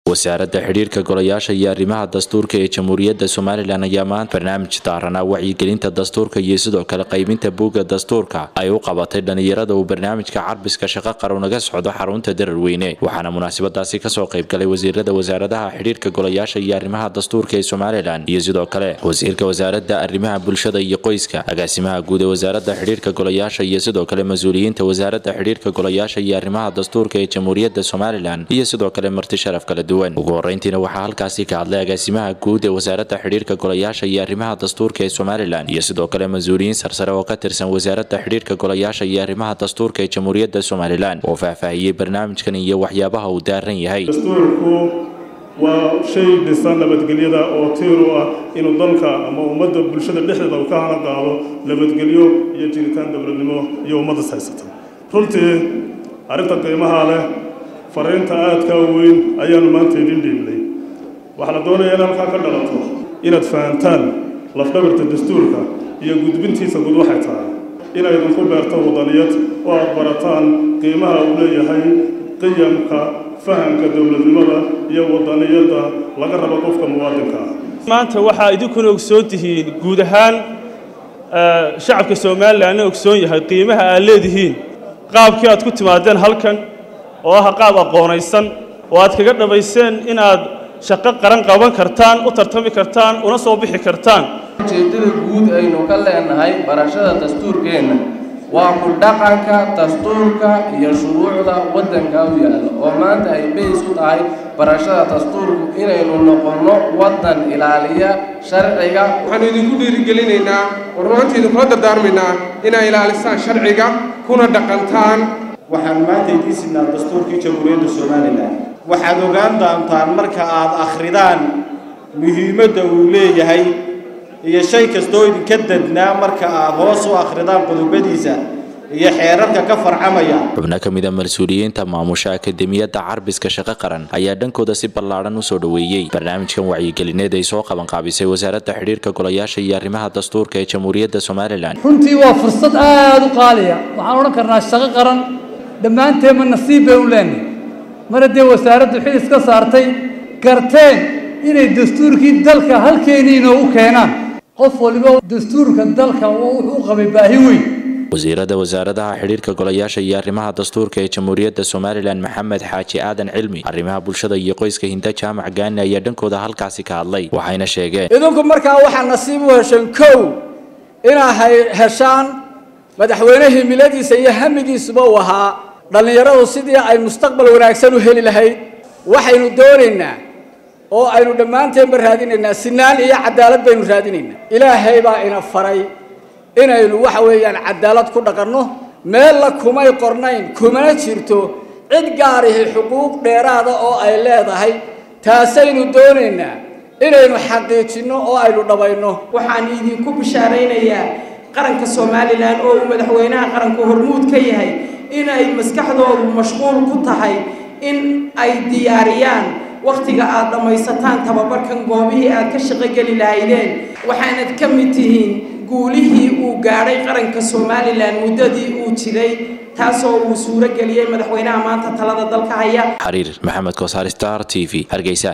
wasaaradda xidhiirka golayaasha iyo arrimaha dastuurka ee jamhuuriyadda somalilan ayaa maanta barnaamij daaranaa wacyigelinta dastuurka iyo sidoo kale qaybinta buugga dastuurka ay u qabatay dhallinyarada uu barnaamijka carbiska shaqo qaran uga socdo xarunta dararweyne waxaana munaasabadaasi kasoo qaybgalay wasiirada wasaaradaha xidhiirka golayaasha iyo arrimaha dastuurka ee somalilan iyo sidoo kale wasiirka wasaaradda arrimaha bulshada iyo qoyska agaasimaha guud ee wasaaradda xidhiirka golayaasha iyo sidoo kale mas-uuliyiinta wasaaradda xidhiirka golayaasha iyo arrimaha dastuurka ee jamhuuriyadda somalilan iyo sidoo kale marti sharaf kala duwan ugu horeyntiina waxaa halkaasi ka hadlay agaasimaha guud ee wasaaradda xidhiirka golayaasha iyo arrimaha dastuurka ee somalilan iyo sidoo kale mas-uuliyiin sarsare oo ka tirsan wasaaradda xidhiirka golayaasha iyo arrimaha dastuurka ee jamhuuriyadda somalilan oo faahfaahiyey barnaamijkan iyo waxyaabaha uu daaran yahay dastuurku waa shay dhisan nabadgelyada oo tiir u ah inuu dalka ama ummadda bulshada dhexdeeda uu ka hana qaado nabadgelyo iyo jiritaan dowladnimo iyo ummaddas haysata runtii arrinta qiimaha leh fariinta aadka weyn ayaanu maanta idin dhiibnay waxaa la doonayaa in halkaa ka dhalato inaad fahantaan lafdhabarta dastuurka iyo gudbintiisa gud waxay tahay inay idinku beerto wadaniyad oo aad barataan qiimaha uu leeyahay qiyamka fahamka dowladnimada iyo wadaniyadda laga rabo qofka muwaadinka ah maanta waxaa idinkuna ogsoon tihiin guud ahaan shacabka somalilanna ogsoon yahay qiimaha aad leedihiin qaabkii aad ku timaadeen halkan oo ah qaab aqoonaysan oo aad kaga dhabayseen inaad shaqo qaran qaban kartaan u tartami kartaan una soo bixi kartaan ujeeddada guud aynu ka leenahay barashada dastuurkeenna waa ku dhaqanka dastuurka iyo shuruucda waddanka u yaalla oo maanta ay bays u tahay barashada dastuurku inaynu noqonno waddan ilaaliya sharciga waxaanu idinku dhiirigelinaynaa warmaanta idinkula dardaarmaynaa inaa ilaalisaan sharciga kuna dhaqantaan waxaan maanta idiin sidnaa dastuurkii jamhuuriyadda somalilan waxaad ogaan doontaan marka aad akhridaan muhiimadda uu leeyahay iyo shay kastoo idinka dadnaa marka aad hoos u akhridaan qodobadiisa iyo xeerarka ka farcamaya xubno ka mida mas-uuliyiinta maamusha akademiyadda carbiska shaqo qaran ayaa dhankooda si ballaadhan u soo dhoweeyey barnaamijkan wacyigelineed ay soo qabanqaabisay wasaaradda xidhiirka golayaasha iyo arrimaha dastuurka ee jamhuuriyadda somalilan runtii waa fursad aada u qaaliya waxaan odhan karnaa shaqo qaran dhammaanteenma nasiib bay u leenahay mar haddee wasaaraddu xil iska saartay garteen inay dastuurkii dalka halkeenii inoogu keenaan qof waliba dastuurka dalka wuxuu u qabay baahi weyn wasiirada wasaaradaha xidhiirka golayaasha iyo arrimaha dastuurka ee jamhuuriyadda somalilan maxamed xaaji aadan cilmi arrimaha bulshada iyo qoyska hinda jaamac gaani ayaa dhankooda halkaasi ka hadlay waxayna sheegeen idinku markaa waxaa nasiib u hesheen kow inaa heshaan madaxweyne himiladiisa iyo hamigiisuba uu ahaa dhallinyaradu sidii ay mustaqbal wanaagsan u heli lahayd waxaynu doonaynaa oo aynu dhammaanteenba raadinaynaa sinaan iyo cadaalad baynu raadinaynaa ilaahay baa ina faray inaynu waxa weeyaan cadaalad ku dhaqanno meella kumay qornayn kumana jirto cid gaarihi xuquuq dheeraada oo ay leedahay taasaynu doonaynaa inaynu xaqiijinno oo aynu dhabayno waxaan idinku bishaaraynayaa qaranka somalilan oo uu madaxweynaha qaranku hormuud ka yahay inay maskaxdoodu mashquul ku tahay in ay diyaariyaan wakhtiga aad dhammaysataan tababarkan goobihii aad ka shaqogeli lahaydeen waxaanad ka mid tihiin guulihii uu gaadhay qaranka somalilan muddadii uu jiray taasoo uu suuro geliyey madaxweynaha maanta talada dalka haya xariir maxamed kosaar star t v hargeysa